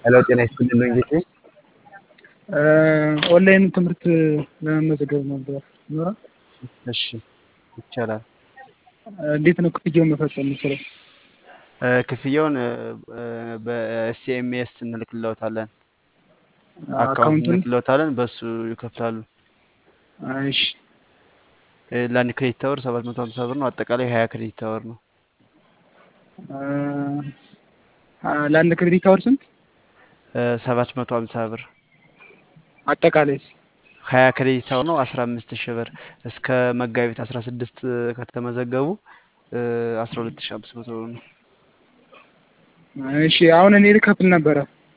ሄሎ ጤና ይስጥልኝ እንዴት ነህ? ኦንላይን ትምህርት ለመመዝገብ ነበር ይኖራል? እሺ ይቻላል። እንዴት ነው ክፍያውን መፈጸም የምችለው? ክፍያውን በኤስኤምኤስ እንልክልዎታለን። አካውንት አካውንቱን እንልክልዎታለን በሱ ይከፍላሉ። እሺ ለአንድ ክሬዲት አወር ሰባት መቶ ሀምሳ ብር ነው። አጠቃላይ ሀያ ክሬዲት አወር ነው። ለአንድ ክሬዲት አወር ስንት? ሰባት መቶ ሀምሳ ብር አጠቃላይስ? ሀያ ክሬዲት አወር ነው። አስራ አምስት ሺህ ብር እስከ መጋቢት አስራ ስድስት ከተመዘገቡ አስራ ሁለት ሺህ አምስት መቶ ብር ነው። እሺ አሁን እኔ ልከፍል ነበረ።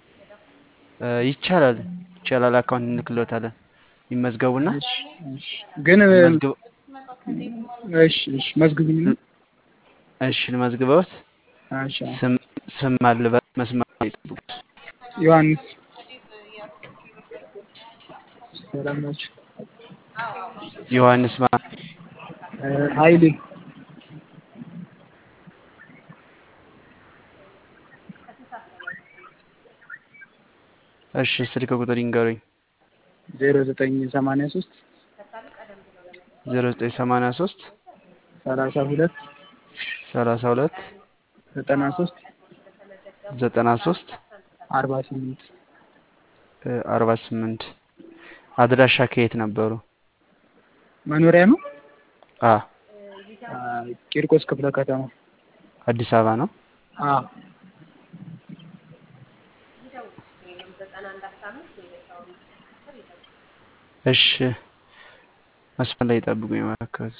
ይቻላል ይቻላል። አካውንት እንልክልዎታለን። ይመዝገቡና እሺ እሺ ግን መዝግብ እሺ እሺ መዝግቡኝ። እሺ ልመዝግበውት እሺ ስም ስም አልበል መስመር ላይ ይጠብቁት። ዮሐንስ ሰላም ናችሁ? ዮሐንስ ማ ኃይሌ እሺ ስልክ ቁጥር ይንገሩኝ። ዜሮ ዘጠኝ ሰማንያ ሶስት ዜሮ ዘጠኝ ሰማንያ ሶስት ሰላሳ ሁለት ሰላሳ ሁለት ዘጠና ሶስት ዘጠና ሶስት አርባ ስምንት አርባ ስምንት አድራሻ ከየት ነበሩ? መኖሪያ ነው አ ቂርቆስ ክፍለ ከተማ አዲስ አበባ ነው። አ እሺ መስመር ላይ ይጠብቁኝ እባክዎት።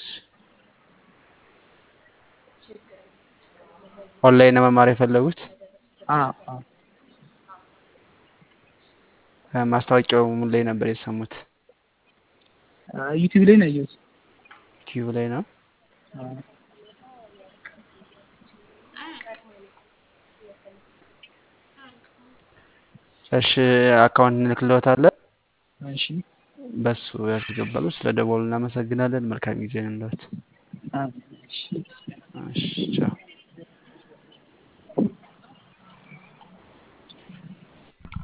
ኦንላይን ነው መማር የፈለጉት? አ አ ማስታወቂያው ምን ላይ ነበር የሰሙት? ዩቲዩብ ላይ ነው ያየሁት። ዩቲዩብ ላይ ነው። አ እሺ አካውንት እንልክልዎታለን። እሺ በሱ ያስገባሉ። ስለ ደወሉ እናመሰግናለን። መልካም ጊዜ ይሁንልዎት። አ እሺ እሺ ቻው።